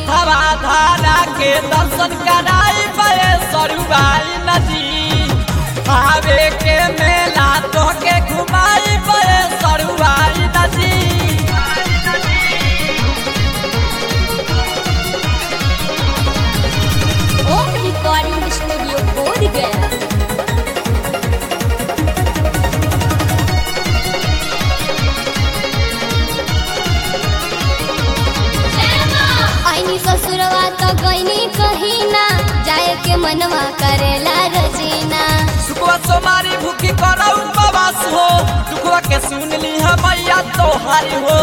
हथवा धारा के दर्शन कराई बे सरुबाई नदी आवे के मेला तो के घुमाई बे सरुबाई नदी ओम रिकॉर्डिंग स्टूडियो बोध गया आईनी ससुरवा तो गईनी कहीं ना जाए के मनवा करेला रजीना सुखवा सोमारी भूखी करौ उपवास हो दुखवा के सुन ली है मैया तोहारी हो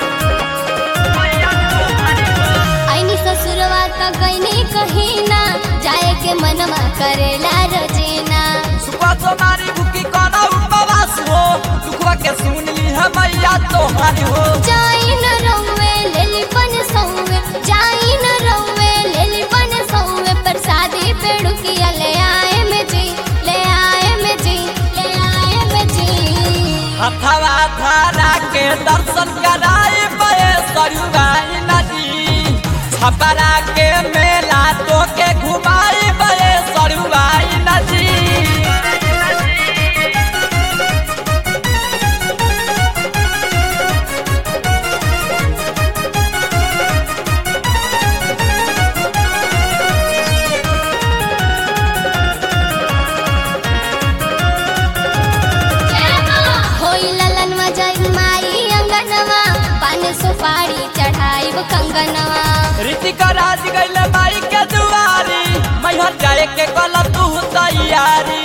आईनी ससुरवा तो गईनी कहीं ना जाए के मनवा करेला रजीना सुखवा सोमारी भूखी करौ उपवास हो दुखवा के सुन ली है मैया तोहारी हो जाई न रउवे लेली बन सौवे जाई न रउवे लेली बन सौवे प्रसादी पेड़ुकिया ले आए में जी ले आए में जी ले आए में जी हथवा धारा के दर्शन कराई बे सरुबाई नदी छपरा के मेला तो के घुमाई बे सरुबाई नदी होई ललनवा जाई माई अंगनवा पान सुपारी चढ़ाई कंगनवा ऋतिका राज गैले माई के दुआरी मैहर जाए के गलत तू तैयारी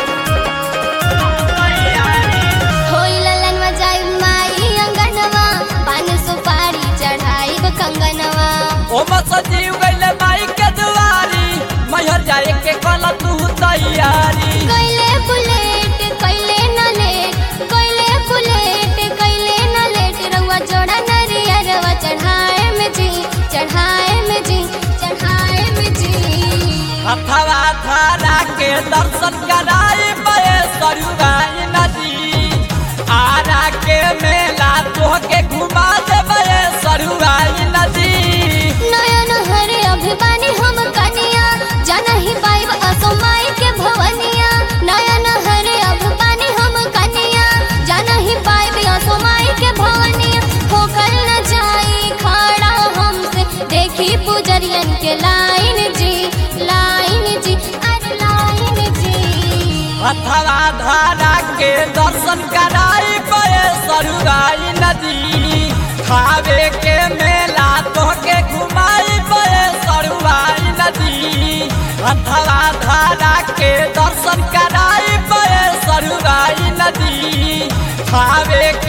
होई ललनवा जाई माई अंगनवा पान सुपारी चढ़ाई कंगनवा ओ सजीव गैले माई के दुआरी मैहर जाए के गलत तू तैयारी कैले बुलेट कैले न लेट कैले बुलेट कैले न लेट रउआ जोड़ा नरियरवा चढ़ाए में जी चढ़ाए में जी चढ़ाए में जी हथवा धारा के दर्शन कराई बे सरुगाई नदी आरा के मेला तो के घुमा दे बे सरुगाई नदी नयन हरे अभिमानी हम कनिया जाना ही पाइब असो माई के भवनिया नयन हरे अभिमानी हम कनिया जाना ही पाइब असो माई के भवनिया होकर न जाई खड़ा हमसे देखी पुजरियन के लाइन जी लाइन जी अरे लाइन जी हथवा धारा के दर्शन कराई बे सरुगाई नदी खावे के मेला तो के घुमाई बे सरुगाई नदी हथवा धारा के दर्शन कराई बे सरुगाई नदी खावे